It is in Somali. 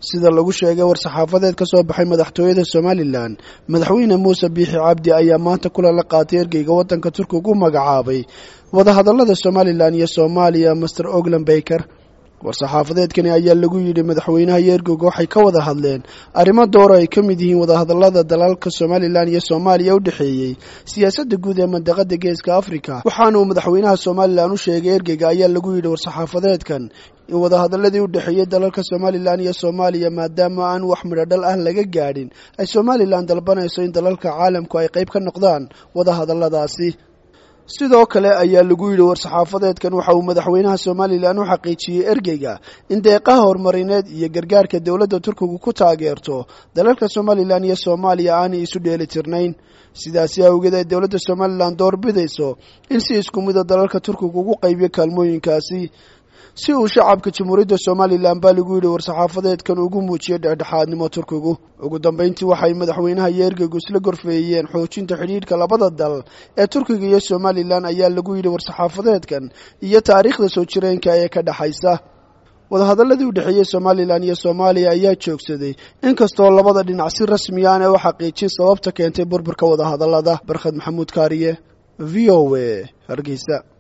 sida lagu sheegay war-saxaafadeed ka soo baxay madaxtooyada somalilan madaxweyne muuse biixi cabdi ayaa maanta kulan la qaatay ergeyga waddanka turkiga u magacaabay wadahadallada somalilan iyo soomaaliya master oglan baker war-saxaafadeedkani ayaa lagu yidhi madaxweynaha iyo ergeyga waxay ka wada hadleen arrimo dooro ay ka mid yihiin wadahadallada dalalka somalilan iyo soomaaliya u dhexeeyey siyaasadda guud ee mandaqada geeska afrika waxaana uu madaxweynaha somalilan u sheegay ergeyga ayaa lagu yidhi war-saxaafadeedkan in wadahadaladii u dhexeeyey dalalka somalilan iyo soomaaliya maadaama aan wax midhodhal ah laga gaadhin ay somalilan dalbanayso in dalalka caalamku ay qayb ka noqdaan wadahadalladaasi sidoo kale ayaa lagu yidhi war-saxaafadeedkan waxa uu madaxweynaha somalilan u xaqiijiyey ergeyga in deeqaha horumarineed iyo gargaarka dowladda turkigu ku taageerto dalalka somalilan iyo soomaaliya aanay isu dheeli tirnayn sidaasi awgeed ay dowladda somalilan doorbidayso in si isku mida dalalka turkiga ugu qaybiyo kaalmooyinkaasi si uu shacabka jamhuuriyadda somalilan baa lagu yidhi war-saxaafadeedkan ugu muujiyay dhexdhexaadnimo turkigu ugu dambeyntii waxay madaxweynaha iyo ergeygu isla gorfeeyeen xoojinta xidhiidhka labada dal ee turkiga iyo somalilan ayaa lagu yidhi war-saxaafadeedkan iyo taariikhda soo jireenka ee ka dhexaysa wadahadaladii u dhexeeyey somalilan iyo soomaaliya ayaa joogsaday inkastoo labada dhinac si rasmi aana u xaqiijin sababta keentay burburka wadahadallada barkhad maxamuud kaariye v o a hargeysa